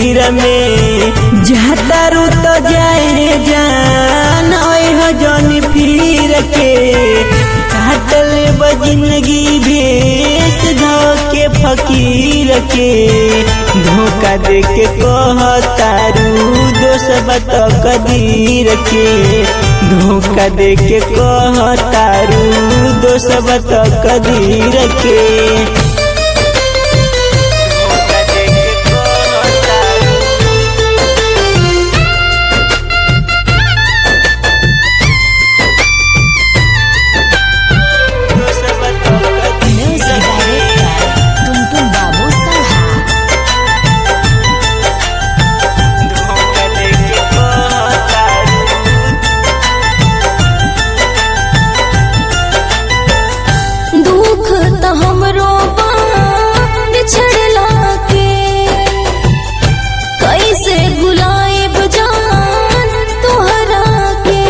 लकीर में जातारू तो जाए जान हो जन फिर के काटल जिंदगी भेस धो के फकीर के धोखा दे के कहतारू दोष बत कदीर के धोखा दे के कहतारू दोष बत कदीर के धोखा दे के कहतारू दोष बत Music कदीर के Director Tuntun Babu Salha धोखा दे के कहतारू दुख त हमरो बा बिछड़ला के कैसे भुलाएब जान तोहरा के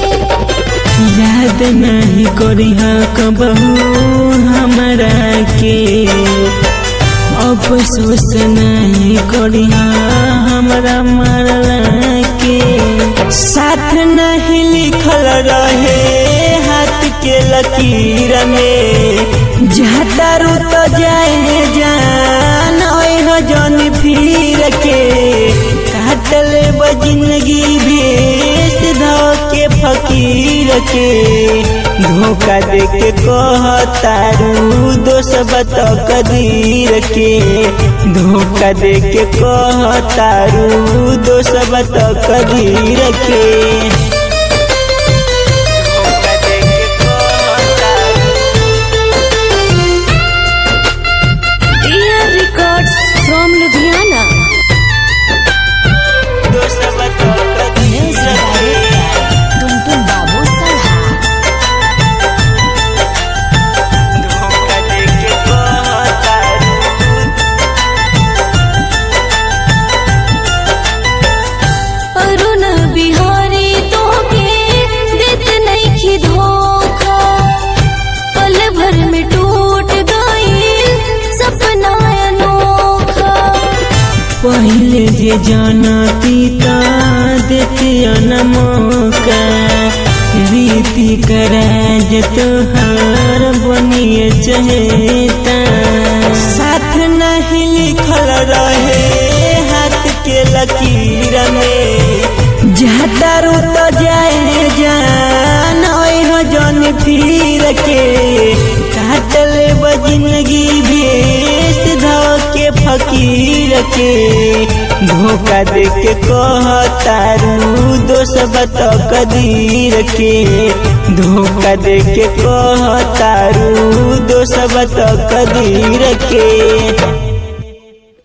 याद नहीं करिहा कबहू हमरा के अफसोस नहीं करिहा हमरा मरला के साथ नहीं लिखल रहे हाथ के लकीर में जातारू तो जाए जान हो जन फिर के काटल जिंदगी भेस धो के फकीर के धोखा दे के कहतारू दोष बत कदीर के धोखा दे के कहतारू दोष बत कदीर के धोखा दे के कहतारू Dear Records from Ludhiana दोष बत Music कदीर के Director Tuntun Babu Salha धोखा दे के कहतारू अरुण बिहारी तोके देत नइखी धोखा पल भर में टूट गईल सपना अनोखा पहले जे जानती ता देती न मौका रीति कराज तोहार बनिए चहेता साथ नहीं लिखल रहे हाथ के लकीर में जातारू तो जाए जान हो जन फिर के काटल जिंदगी भेस धो के फकीर के धोखा दे के कहतारू दोष बत कदीर के धोखा दे के कहतारू दोष बत कदीर के